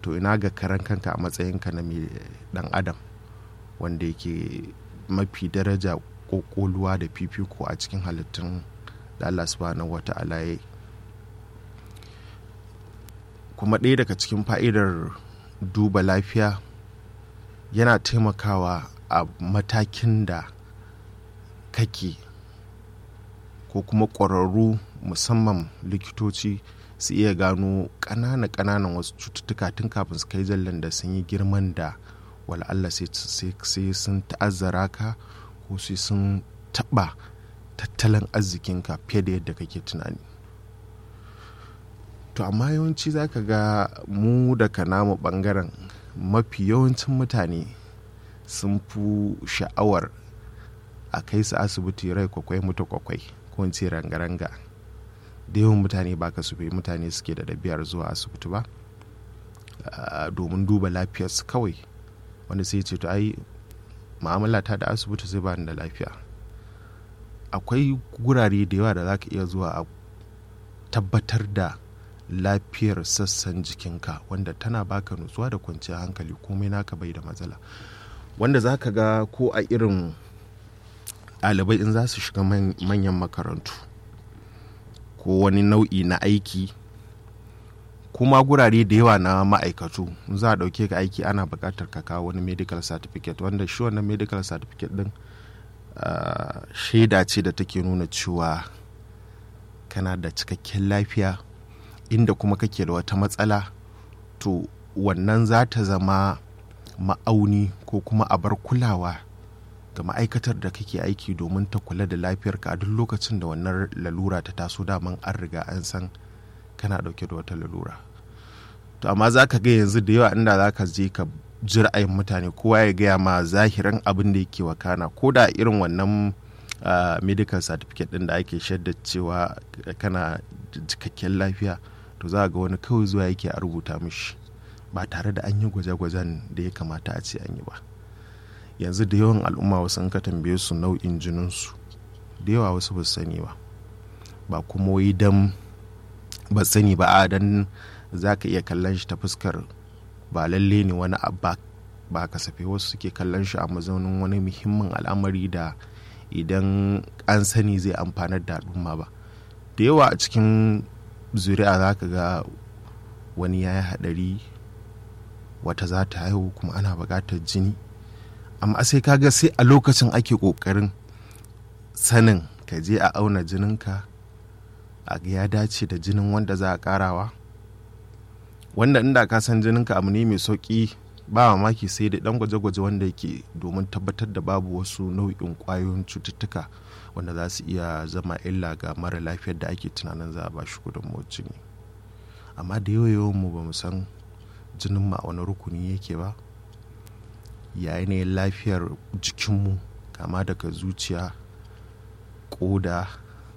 to ina ga karan kanka a matsayinka na mai dan adam wanda yake mafi daraja kokoluwa da fifiko a cikin halittun da Allah subhanahu wa ta'ala ya kuma ɗaya daga cikin fa'idar duba lafiya yana taimakawa a matakin da kake ko kuma ƙwararru musamman likitoci su iya gano ƙananan ƙananan wasu cututtuka tun kafin su kai jallan da sun yi girman da Allah sai sun ta'azzara ka ko sai sun taɓa tattalin arzikinka fiye da yadda kake tunani to amma yawanci za ka ga mu daga namu ɓangaren mafi yawancin mutane sun fi sha'awar a kai su asibiti rai kwakwai mutu kwakwai ko in ce ranga-ranga da yawan mutane ba ka bai mutane suke da ɗabi'ar zuwa asibiti ba domin duba lafiyarsu kawai wanda sai ce to ai ma'amala ta da asibiti zai bani da lafiya akwai gurare da yawa da za ka iya zuwa a tabbatar da lafiyar sassan jikinka wanda tana baka nutsuwa da kwanciyar hankali komai naka bai da matsala wanda za ka ga ko a irin ɗalibai in za su shiga manyan makarantu ko wani nau'i na aiki kuma gurare da yawa na ma'aikatu za a ɗauke ka aiki ana buƙatar ka kawo wani medical certificate wanda shi wannan medical certificate ɗin shaida ce da take nuna cewa kana da cikakken lafiya inda kuma kake da wata matsala to wannan za ta zama ma'auni ko kuma abar kulawa ga ma'aikatar da kake aiki domin ta kula da lafiyarka a duk lokacin da wannan lalura ta taso daman an riga an san kana dauke da wata lalura to amma za ka ga yanzu da yawa inda za ka je ka ji ra'ayin mutane kowa ya gaya ma zahiran abin da yake wakana ko da irin wannan medical certificate din da ake shaidar cewa kana cikakken lafiya to za ga wani kawai zuwa yake a rubuta mishi ba tare da an yi gwaje-gwajen da ya kamata a ce an yi ba yanzu da yawan al'umma wasu in ka tambaye su nau'in jininsu da yawa wasu ba su sani ba ba kuma wai dan ba sani ba a dan za ka iya kallon shi ta fuskar ba lalle ne wani abba ba kasafe wasu suke kallon shi a mazaunin wani muhimmin al'amari da idan an sani zai amfanar da al'umma ba da yawa a cikin zuri'a za ka ga wani ya yi haɗari wata za ta haihu kuma ana buƙatar jini amma sai kaga sai a lokacin ake ƙoƙarin sanin ka je a auna jininka a ya dace da jinin wanda za a ƙarawa wanda inda ka san jininka abu ne mai sauƙi ba mamaki sai da ɗan gwaje-gwaje wanda yake domin tabbatar da babu wasu nau'in ƙwayoyin cututtuka wanda za su iya zama illa ga mara lafiyar da ake tunanin za a ba shi gudunmawar jini amma da yawa mu ba mu san jinin ma wani rukuni yake ba ya yanayin lafiyar jikinmu kama daga zuciya koda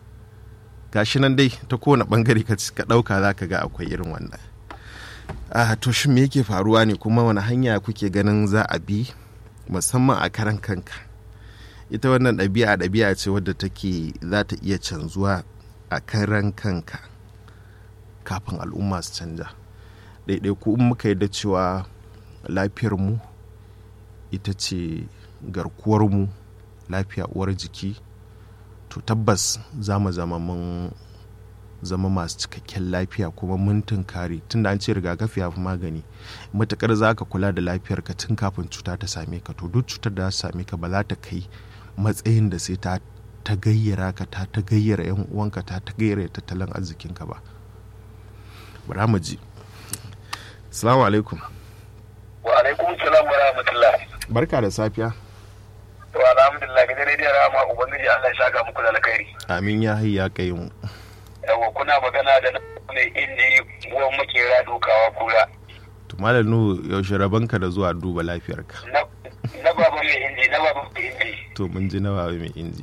gashi nan dai ta kowane bangare ka ɗauka za ka ga akwai irin wannan a to shi me yake faruwa ne kuma wani hanya kuke ganin za a bi musamman a karan kanka ita wannan ɗabi'a ɗabi'a ce wadda take za ta iya canzuwa a karan kanka kafin al'umma su canja ɗaiɗaiku in muka yadda cewa lafiyarmu ita ce garkuwarmu lafiya uwar jiki to tabbas za mu zama mun zama masu cikakken lafiya kuma mun tunkare tun da an ce rigakafi ya fi magani matukar za ka kula da lafiyarka tun kafin cuta ta same ka to duk cutar da za ta same ka ba za ta kai matsayin da sai ta ta gayyara ka ta ta gayyara yan uwanka ta ta gayyara tattalin arzikinka ba bara mu ji assalamu alaikum wa alaikum salam wa rahmatullah barka da safiya to alhamdulillah ga dare da rama ubangiji Allah ya saka muku da alkhairi amin ya hayya kai mu yawa kuna magana da mai inji uwan makera dukawa kura to malam nu yaushe rabanka da zuwa duba lafiyarka na baba mai inji na baba mai inji to mun ji na baba mai inji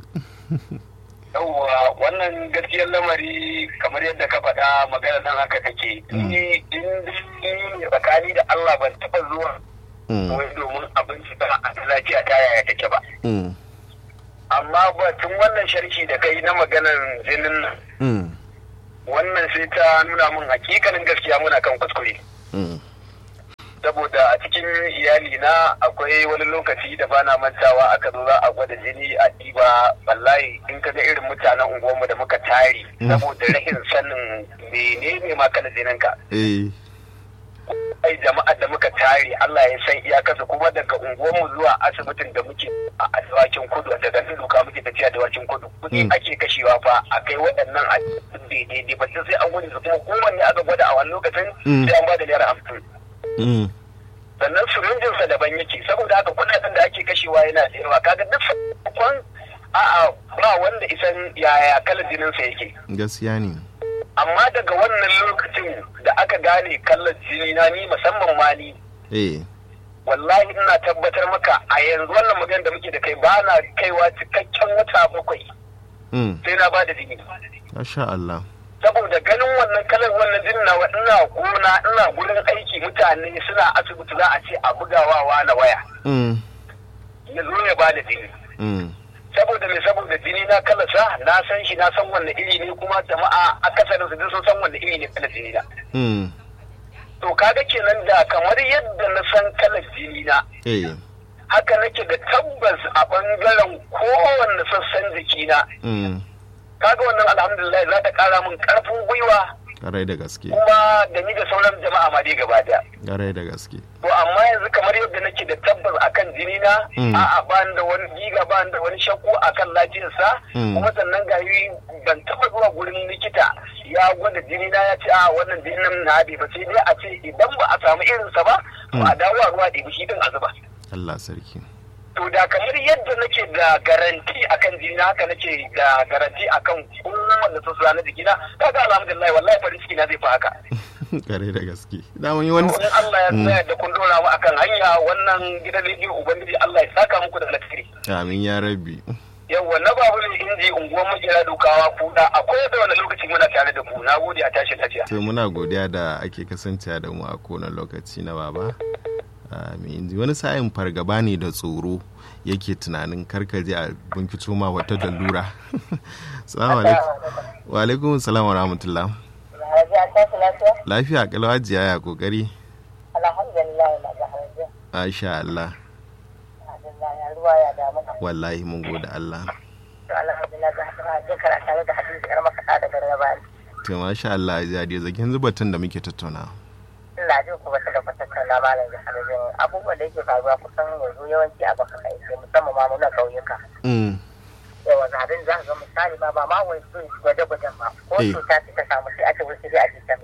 yawwa wannan gaskiyar lamari kamar yadda ka faɗa magana nan haka take ni in tsakani da Allah ban taɓa zuwa wai domin abinci ta a lafiya ta yaya take ba amma batun wannan sharki da kai na maganar jinin nan wannan sai ta nuna min hakikanin gaskiya muna kan kuskure saboda a cikin iyali na akwai wani lokaci da bana mantawa aka zo za a gwada jini a diba wallahi in ka ga irin mutanen unguwarmu da muka tare saboda rahin sanin menene ma kana jinin ka eh ai jama'ar da muka tare Allah ya san iyakarsa kuma daga unguwarmu zuwa asibitin da muke a dawakin kudu daga nan duka muke tafiya dawakin kudu kuɗi ake kashewa fa a kai waɗannan a daidai ba sai an gudu su kuma kowanne aka gwada a wani lokacin sai an ba da naira hamsin mm, sannan sirinjinsa daban yake saboda haka kuɗaɗen da ake kashewa yana da yawa kaga duk sakon a'a ba wanda isan yaya kalar jininsa yake gaskiya ne amma daga wannan lokacin da aka gane kallar jini na ni musamman ma ni eh wallahi ina tabbatar maka a yanzu wannan magana da muke da kai ba na kaiwa cikakken wata bakwai mm, sai na ba da jini masha Allah saboda ganin wannan kalar wannan jinin na ina gona ina gurin aiki mutane suna asibiti za a ce a bugawa na waya mm, ya zo ya ba da jini mm, saboda me saboda jini na kalasa na san shi na san wanne iri ne kuma jama'a akasarin su duk sun san wanne iri ne kalar jini na mm, to kaga kenan da kamar yadda na san kalar jini na eh haka nake da tabbas a bangaren kowanne sassan jikina mm, kaga wannan alhamdulillah za ta kara min karfin gwiwa ƙarai da gaske kuma da ni da sauran jama'a ma dai gaba daya ƙarai da gaske to amma yanzu kamar yadda nake da tabbas akan jini na Mm. a'a ba da wani giga ba da wani shakku akan lafiyarsa Mm. kuma sannan ga yi ban taba zuwa gurin likita ya gwada jini na ya ce a wannan jinin nan na haɗe ba sai dai a ce idan ba a samu irinsa ba to a dawo a ruwa ɗebi shi din a zuba Allah sarki to da kamar yadda nake da garanti akan jini na haka nake da garanti akan kowanne sassa na jikina kaga alhamdulillah wallahi farin ciki na zai fi haka ƙarai da gaske da mun yi wani in Allah ya tsaya da kun dora mu akan hanya wannan gidan rediyo ubangiji Allah ya saka muku da alkhairi amin ya rabbi yawwa na babu ne inji unguwar makera dukawa kuda akwai da wani lokaci muna tare da ku na gode a tashi lafiya to muna godiya da ake kasancewa da mu a kowane lokaci na baba amin wani sa'in fargaba ne da tsoro yake tunanin karkaje a binkito ma wata dalura salamu alaikum wa alaikum salam wa rahmatullah lafiya kalwa jiya ya kokari alhamdulillah na ga hajji masha Allah alhamdulillah ya ruwa ya damu wallahi mun gode Allah to alhamdulillah ga hajji kara tare da hadisi yar makaɗa daga rabani to masha Allah ya dai zakin zubatun da muke tattauna ina jin ku bata da kwatattun na malam da hajjin abubuwan da yake faruwa kusan yanzu yawanci a baka kai sai musamman ma muna ƙauyuka mm yawa zaɓen za ka ga misali ba ba ma wai su gwaje-gwajen ba ko Eh. cuta ce ta samu sai ake wuce dai a jikin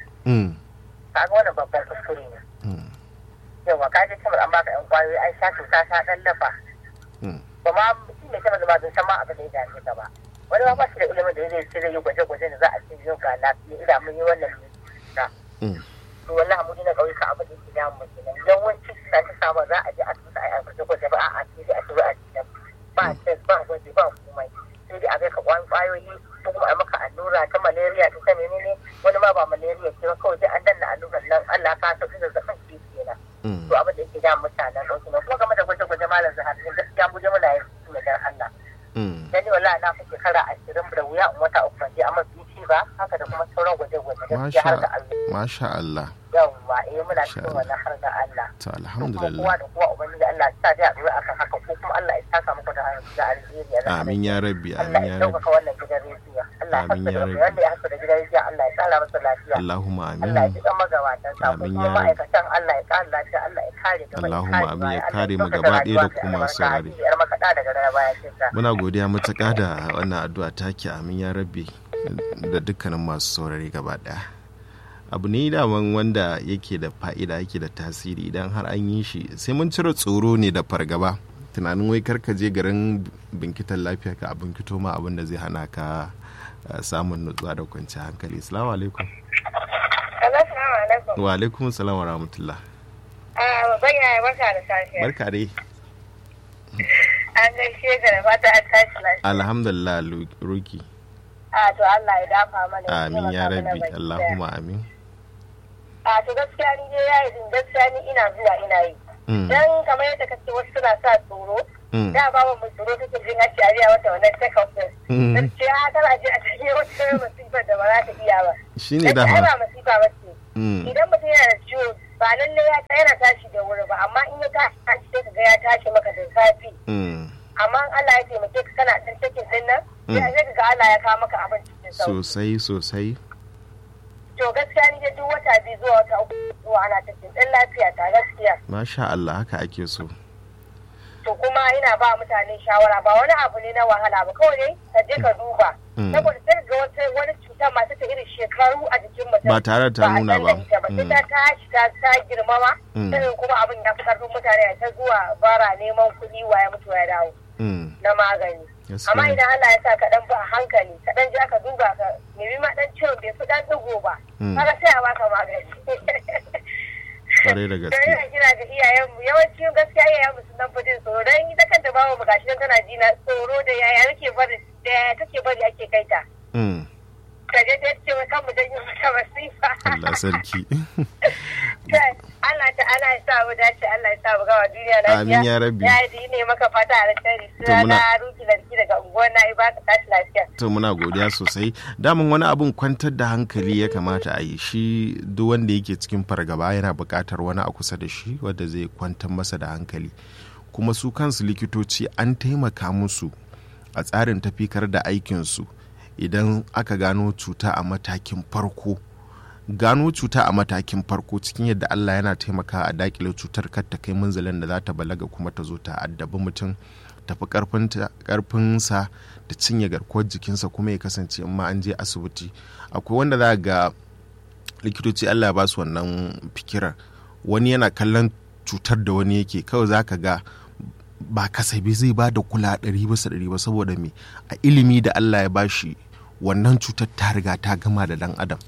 mm kaga wannan babban kuskure ne mm yawa ka je kamar an baka yan kwayoyi ai sha cuta ta ɗan lafa mm ba ma mutum mai kamar da ba zai san ma abin da ya dame ka ba wani ma ba shi da ilimin da zai ce zai yi gwaje-gwaje da za a ce yau ga lafiya ina mun yi wannan cuta mm to wallahi mu na ƙauyuka abin da yake damu mu kenan yawanci cuta ta samu za a je a tusa a yi gwaje-gwaje ba a a ce a tura a cikin ba test ba gwaji ba komai sai dai a kai ka kwan kwayoyi ko kuma a maka allura ta malaria ta ta menene wani ma ba malaria ce ba kawai dai an danna allurar nan Allah ka sauki da zaɓin ke kenan mm to abin da yake damu mutanen ɗauki ne kuma game da gwaje-gwaje malam zahar gaskiya mu je muna yin su ne dan Allah mm dan ni wallahi na fi shekara ashirin da wuya in wata uku ban je amma bici ba haka da kuma sauran gwaje-gwaje gaskiya har da Allah masha Allah yawwa eh muna Masha cikin Allah. wannan har da Allah to kuma alhamdulillah kowa da kowa ubangiji Allah ya sa dai a dora akan haka ko kuma Allah ya saka muku da da alheri ya zama amin ya rabbi Allah amin ya ya rabbi ɗaukaka wannan gidan rediyo Allah ya Amin ya haska da rabbi. wanda ya haska da gidan rediyo Allah ya tsara masa lafiya Allahumma Allah ya amin ji kan magabatan sa ko Amin kuma ya rabbi. ma'aikatan Allah ya ƙara lafiya Allah ya kare gaba ya Allahumma kare amin baya, ya Allah kare mu ɗaukaka gaba ɗaya da rayuwa kuma albarka, saurare. yar makaɗa daga rana baya cinta muna godiya matuƙa da wannan addu'a take amin ya rabbi da dukkanin masu saurare gaba ɗaya abu ne daman wanda yake da fa'ida yake da tasiri idan har an yi shi sai mun cire tsoro ne da fargaba tunanin wai karka je garin binkitan lafiya ka abin kito ma abin da zai hana ka eh, samun nutsuwa da kwanciyar hankali salamu alaikum Assalamu alaikum. wa alaikum salam wa rahmatullah Ah, babban yaya barka da safiya. barka dai An gaishe ka da fata an tashi lafiya. alhamdulillah Lu- ruki Ah, to Allah ya dafa mana. amin ya taimaka mana rabbi baki daya. allahumma amin A to gaskiya ni dai yayi din gaskiya ni ina zuwa ina yi. Mm, Dan kamar yadda kace wasu suna sa tsoro. mm, Da ba mu tsoro kake jin ake ariya wata wannan check up din. mm. Gaskiya kana je a cikin wata masifar da ba za ta iya ba. shine Gaskiya ai dama ba masifa ba ce. Mm, Idan mutum yana da ciwo ba lalle ya ta yana tashi da wuri ba amma in ya tashi tashi sai ka ga ya tashi maka da safi Mm. amma in Allah ya taimake ka kana dan cikin din nan sai sai ka ga Allah ya kawo maka abin cikin sauki sosai sosai to gaskiya ni dai duk wata biyu zuwa wata uku zuwa ana cikin dan lafiya ta gaskiya masha Allah haka ake so to kuma ina ba mutane shawara ba wani abu ne na wahala ba kawai dai ka je ka duba Mm. saboda sai ga wata wani cuta masu ta irin shekaru a jikin mutum Ba tare da ta a nuna san ba. da ita ba sai Mm. ta tashi ta ta girmama Mm. sai kuma abin ya fi karfin mutane a ta zuwa bara neman kuɗi waya mutu ya dawo Mm. na magani Gaskiya amma ne. idan Allah ya sa ka dan ba a hankali ka dan je ka duba ka nemi ma dan ciwon bai fi dan digo ba Mm. kaga sai a baka magani Kwarai da gaske. Don ina kira ga iyayenmu yawanci gaskiya iyayenmu sun dan fi jin tsoro don ita kanta bawa mu gashi nan tana jina tsoro da yaya nake bari da yaya take bari ake kai ta. Mm. Ka je ta ce kan mu janyo mata masifa. Allah sarki Allah ta Allah ya sa mu dace Allah ya sa mu gawa duniya lafiya. Amin ya rabbi. Ya yi ne maka fata a alkhairi. To muna- Suna ruki lantarki daga unguwar na ba ka tashi lafiya. to muna godiya sosai damin wani abun kwantar da hankali ya kamata a yi shi duk wanda yake cikin fargaba yana buƙatar wani a kusa da shi wanda zai kwantar masa da hankali kuma su kansu likitoci an taimaka musu a tsarin tafikar da aikinsu idan aka gano cuta a matakin farko gano cuta a matakin farko cikin yadda Allah yana taimaka a dakile cutar kar ta kai munzalin da za ta balaga kuma ta zo ta addabi mutum tafi karfinta- karfinsa da cinye garkuwar jikinsa kuma ya kasance in ma an je asibiti akwai wanda za ga likitoci Allah ya ba su wannan fikirar wani yana kallon cutar da wani yake kawai za ka ga ba kasabi zai ba da kula ɗari bisa ɗari ba saboda me a ilimi da Allah ya bashi wannan cutar ta riga ta gama da dan adam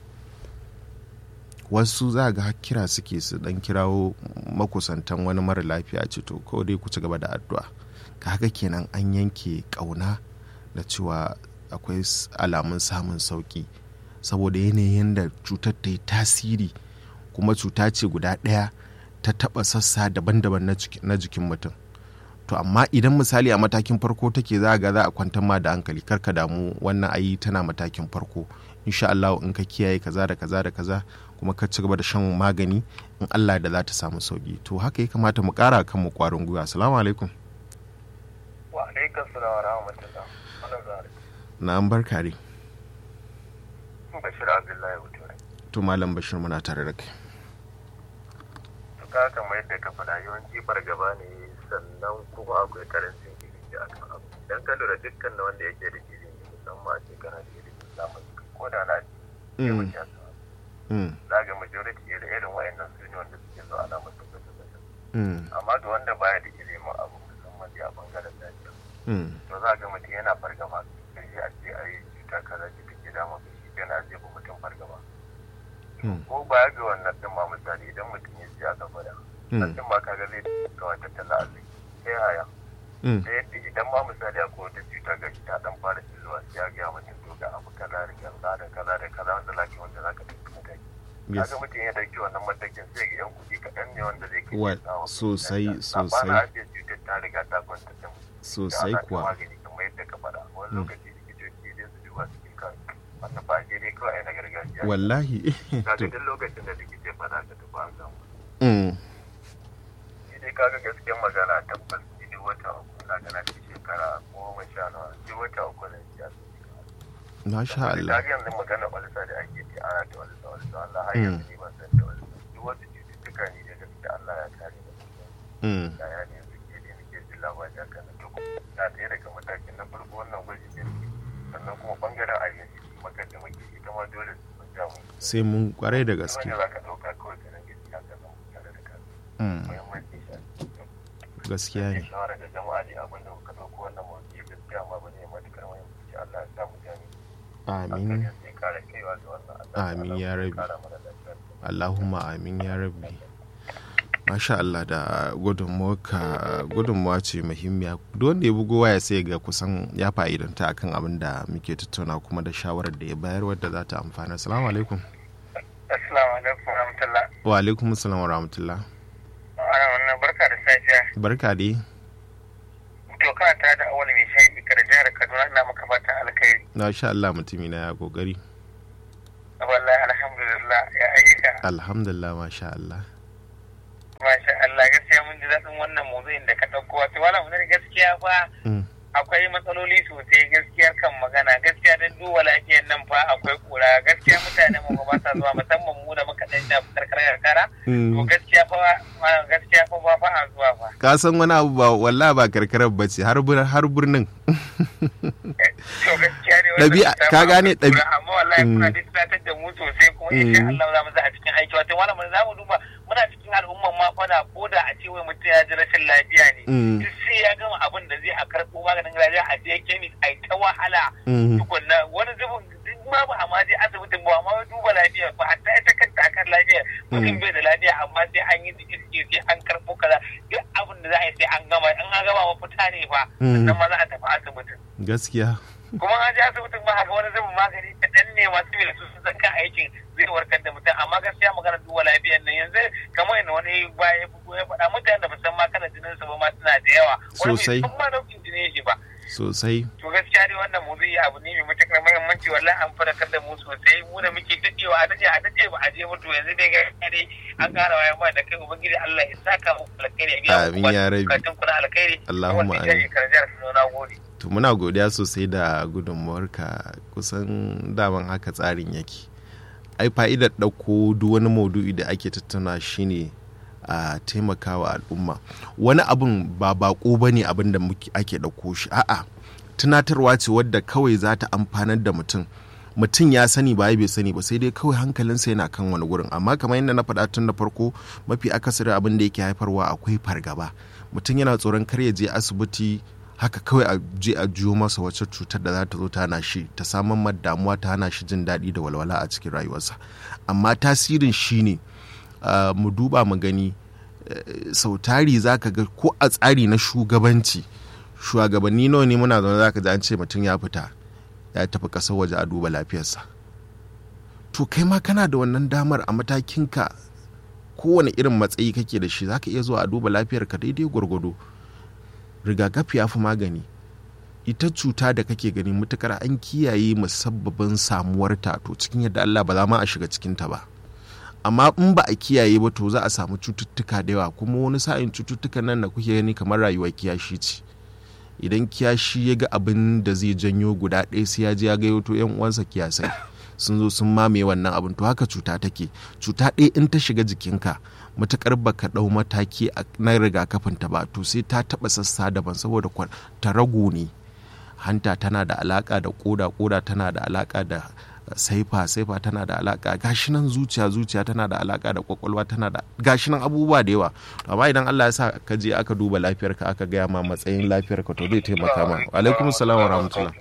wasu za ga har kira suke su dan kirawo makusantan wani mara lafiya ce to kawai dai ku ci gaba da addu'a kaga kenan an yanke kauna da cewa akwai s- alamun samun sauki saboda yanayin da cutar ta yi tasiri kuma cuta ce guda ɗaya ta taɓa sassa daban-daban na jiki- na jikin mutum to amma idan misali a matakin farko take za ga za a kwantar ma da hankali kar ka damu wannan ayi tana matakin farko insha Allah in ka kiyaye kaza da kaza da kaza kuma ka ci gaba da shan magani in Allah da za ta samu sauki to haka ya kamata mu kara kan mu kwarin gwiwa assalamu alaikum wa alaikum salam wa rahmatullah wannan zare na an barka dai bashir abdullahi wuture to malam bashir muna tare da kai to ka kamar yadda ka faɗa yawanci fargaba ne sannan kuma akwai karancin ilimi a kan abu dan ka lura dukkan na wanda yake da ilimi musamman a shekara da ilimin zamani ko da na ce Mm. mutum ya sa Mm, za ga majority da irin wayannan su ne wanda suke zo ana musu gwaje-gwaje mm, amma ga wanda baya da ilimin abu musamman dai a bangaren lafiya mm, to za ga mutum yana fargaba sai a ce a yi cuta kaza ce take dama ka shi kenan zai bi mutum fargaba mm, ko baya ga wannan din ma misali idan mutum ya ji aka gwada Mm. mutum ma kaga zai kawai tattala arziki sai haya mm, da yadda idan ma misali akwai wata cuta ga shi ta dan fara zuwa sai ya gaya mutum to ga abu kaza da kaza da kaza da kaza wanda za ka yi wanda za ka ɗauki mataki yes. kaga mutum ya dauki wannan matakin sai ga yan kuɗi kaɗan ne wanda zai kai Wa- ya samu. sosai, amma sosai. na ajiye cutar ta riga ta kwanta da mu sosai da ana ta kuwa magani kamar yadda ka faɗa wani lokaci likitoci dai su duba su ke kan wannan ba sai dai kawai na gargajiya wallahi kaga to duk lokacin da likita ya faɗa ka tafi an samu mm, shi dai kaga gaskiyar magana tabbas ni duk wata uku na gana ci shekara goma sha nawa duk wata uku na ci asibiti masha Allah kaga yanzu magana walisa da ake ce ana ta walisa walisa Allah har Mm. yanzu ni ban san da walisa duk wasu cututtuka ne da gaskiya Allah ya kare mu mm, da ya ne yanzu ke da nake jin labari a kan to na ɗaya daga matakin na farko wannan gwaji da nake sannan kuma bangaren ayyuka makar da muke ita ma dole su ja mu sai mun kwarai da gaske wanda za ka ɗauka kawai ka rage ya ka zama tare da kanka mm, muhimmanci shi gaskiya ne shawara da jama'a ne abin da kuka ɗauko wannan mawuki gaskiya ma ba ne matukar muhimmanci Allah ya sa mu gani amin hankali sai kare kaiwa ga wannan Allah Amin Allah ya ya rabi. kara mana lafiya Allahumma amin ya rabbi Masha Allah da gudunmawa gudunmawa ce muhimmiya duk wanda ya bugo waya sai ga kusan ya fa'idanta akan abin da muke tattauna kuma da shawarar da ya bayar wadda za ta amfana assalamu alaikum Assalamu alaikum warahmatullah wa alaikum assalam wa rahmatullah ana wannan barka da safiya barka dai to kana tare da awali mai shayi kada jihar Kaduna ina maka fatan alkhairi na sha Allah mutumi na ya kokari wallahi alhamdulillah ya ayyuka alhamdulillah masha Allah daɗin wannan motsin da ka ɗauko wato wala mun gaskiya fa akwai matsaloli sosai gaskiya kan magana gaskiya don duba lafiyar nan fa akwai kura gaskiya mutane mu ba sa zuwa musamman mu da muka dan shafi karkara karkara to gaskiya fa gaskiya fa ba fa a zuwa fa ka san wani abu ba wallahi ba karkarar bace har har birnin to gaskiya ne ɗabi'a ka gane ɗabi'a amma wallahi kuna distratar da mu sosai kuma insha Allah za mu za a cikin aiki wato wala mun za mu duba muna cikin al'umman ma fa da ko da a ce wai mutum ya ji rashin lafiya ne duk sai ya gama abin da zai a karɓo maganin lafiya a je kemis a ta wahala tukunna wani zubin duk ma ba amma je asibitin ba amma duba lafiya ba hatta ita kanta akan lafiya mutum bai da lafiya amma sai an yi iske sai an karɓo kaza duk abin da za a yi sai an gama in an gama mafita ne fa sannan ma za a tafi asibitin gaskiya kuma an je asibitin ma haka wani zubin magani kaɗan ne masu bai su sun kan aikin zai warkar da mutum amma gaskiya magana duba lafiyar nan yanzu kamar yadda wani baya bugu ya faɗa mutane da musan ma kana jinin su ba ma suna da yawa sosai wani ma daukin jini shi ba sosai to gaskiya dai wannan mu zai abu ne mai matuƙar muhimmanci wallahi an faɗakar da mu sosai mu da muke daɗewa a daɗe a daɗe ba a je mutu yanzu dai ga dai an ƙara wayan ma da kai ubangiji Allah ya saka muku alkhairi ya biya Amin ya rabi. bukatun ku na alkhairi Allahumma wanda ya amin. karjar su na gode to muna godiya sosai da gudunmuwarka kusan daman haka tsarin yake ai fa'idar ɗauko duk wani maudu'i da ake tattauna shine a taimakawa al'umma wani abun ba bako ba ne abin da muke- ake ɗauko shi a'a tunatarwa ce wadda kawai za ta amfanar da mutum mutum ya sani ba bai sani ba sai dai kawai hankalinsa yana kan wani gurin amma kamar yadda na faɗa tun da farko mafi akasari abin da yake haifarwa akwai fargaba mutum yana tsoron kar ya je asibiti haka kawai a je a jiyo masa wacce cutar da za ta zo ta hana shi ta samun ma damuwa ta hana shi jin daɗi da walwala a cikin rayuwarsa amma tasirin shi ne uh, mu duba mu gani uh, sau tari za ka ga ko a tsari na shugabanci shugabanni nawa ne muna zaune za ka ji an ce mutum ya fita ya tafi ƙasar waje a duba lafiyarsa to kai ma kana da wannan damar a matakinka kowane irin matsayi kake da shi za ka iya zuwa a duba lafiyarka daidai gwargwado rigakafi ya fi magani ita cuta da kake gani matukar an kiyaye musabbabin samuwarta to cikin yadda Allah ba za ma a shiga cikinta ba amma in ba a kiyaye ba to za a samu cututtuka da yawa kuma wani sa'in cututtukan nan da kuke gani kamar rayuwar kiyashi ce idan kiyashi ya ga abin da zai janyo guda ɗaya sai ya je ya gayyato yan uwansa kiyasai sun zo sun mamaye wannan abin to haka cuta take cuta ɗaya in ta shiga jikinka matukar baka ɗau mataki a- na rigakafin ta ba to sai ta taɓa sassa daban saboda kwa- ta ragu ne hanta tana da alaka da koda koda tana da alaka da saifa saifa tana da alaka gashi nan zuciya zuciya tana da alaka da kwakwalwa tana da gashi nan abubuwa da yawa amma idan Allah ya sa ka je aka duba lafiyarka aka gaya ma matsayin lafiyarka to zai taimaka ma alaikum salam wa rahmatullah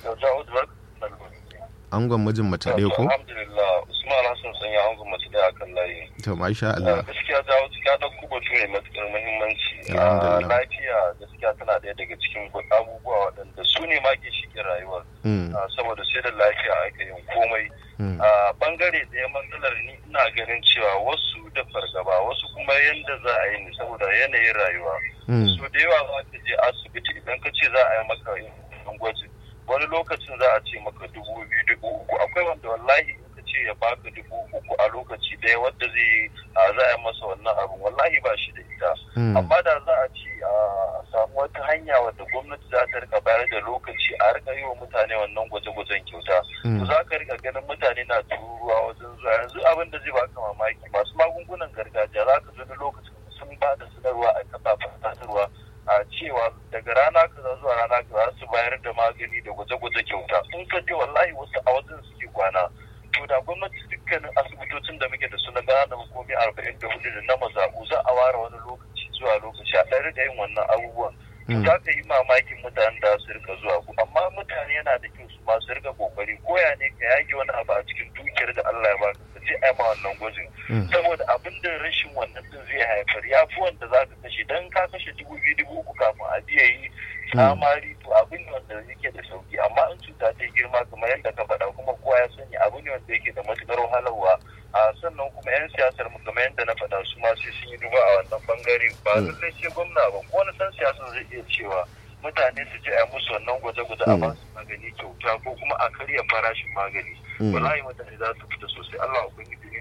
angon mijin mace ɗaya ko Alhamdulillah Usman Hassan sun yi angon mace ɗaya akan layi. to masha Allah Gaskiya jawo ya ɗauko batu mai matuƙar muhimmanci. Alhamdulillah. Ah, Lafiya gaskiya tana ɗaya daga cikin abubuwa waɗanda su ne ma ke shige rayuwar. Mm, Ah, Saboda sai da lafiya ake yin komai. mm, a bangare ɗaya matsalar ni ina ganin cewa wasu da fargaba wasu kuma yanda za a yi ne saboda yanayin rayuwa mm, so da yawa za ka je asibiti idan ka ce za a yi maka yin gwajin wani lokacin za a ce maka dubu biyu dubu uku akwai wanda wallahi in ka ce ya baka dubu uku a lokaci ɗaya wadda zai yi a za a yi masa wannan abin wallahi ba shi da ita mm, amma da za a ce a samu wata hanya wadda gwamnati za ta rika bayar da lokaci a rika yi wa mutane wannan gwaje-gwajen kyauta to mm, za ka rika ganin mutane na tururuwa wajen zuwa yanzu abin da zai baka mamaki masu magungunan gargajiya za ka zama lokacin sun ba da sanarwa a kafafen sadarwa a cewa daga rana kaza zuwa rana kaza su bayar da magani da gwaje-gwaje kyauta in ka je wallahi wasu a wajen suke kwana to da gwamnati dukkanin asibitocin da muke da su na gana hukumi arba'in da hudu da na mazaɓu za a ware wani lokaci zuwa lokaci a ɗari da yin wannan abubuwan mm, za ka yi mamakin mutanen da su rika zuwa ku amma mutane yana da kyau su masu rika kokari koya ne ka yage wani abu a cikin dukiyar da Allah ya baka ka je a ma wannan gwajin mm, saboda abin da rashin wannan din zai haifar ya fi wanda za ka kashe dan ka kashe dubu biyu dubu uku kafin a biya yi tsamari to abin ne wanda yake da sauki amma in cuta ta yi girma kamar yadda ka faɗa kuma kowa ya sani abu ne wanda yake da matuƙar wahalarwa a sannan kuma 'yan siyasar mu kamar yadda na faɗa su ma sai sun yi duba a wannan bangare ba Mm. lallai sai gwamna ba ko wani san siyasa zai iya cewa mutane su je a yi musu wannan gwaje-gwaje a Mm. ba su magani kyauta ko kuma a karya farashin magani mm. wallahi mutane za su fita sosai Allah ubangiji in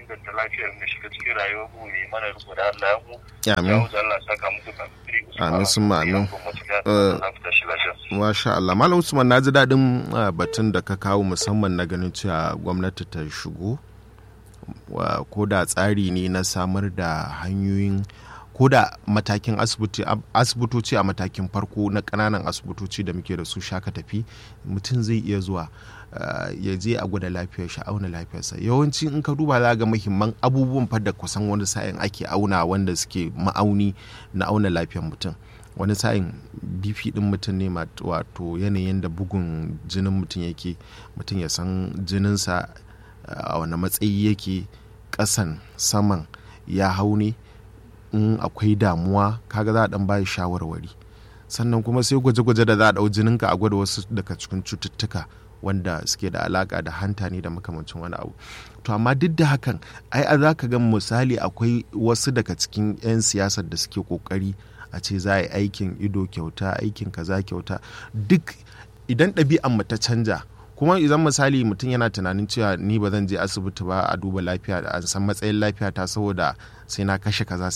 inganta lafiyar mu shiga cikin rayuwar mu ne mana riko da Allah ya mu amin ya wuce Allah saka muku da Amin, sun ma amin. Eh, Masha Allah. Malam Usman na ji daɗin ah, batun da ka kawo musamman na ganin cewa gwamnati ta shigo wa- ko da tsari ne na samar da hanyoyin ko da matakin asibiti ab- asibitoci a matakin farko na ƙananan asibitoci da muke da su shaka tafi mutum zai iya zuwa ah, ya je a gwada lafiyar shi auna lafiyarsa yawanci in ka duba za ga muhimman abubuwan fa da kusan wani sa'in ake auna wanda suke ma'auni na auna lafiyar mutum wani sa'in bp din mutum ne ma- wato yanayin da bugun jinin mutum yake mutum ya san jininsa uh, a wani matsayi yake ƙasan saman ya hau ne in akwai damuwa kaga za a dan bayi shawarwari sannan kuma sai gwaje-gwaje da za a ɗau jininka a gwada wasu daga cikin cututtuka wanda suke da alaka da hanta ne da makamancin wani abu to amma duk da hakan ai a za ka ga misali akwai wasu daga cikin 'yan siyasar da suke kokari a ce za a yi aikin ido kyauta aikin kaza kyauta duk idan ɗabi'an mu ta canja kuma idan misali mutum yana tunanin cewa ni ba zan je asibiti ba a duba lafiya an san matsayin lafiya ta saboda sai na kashe kaza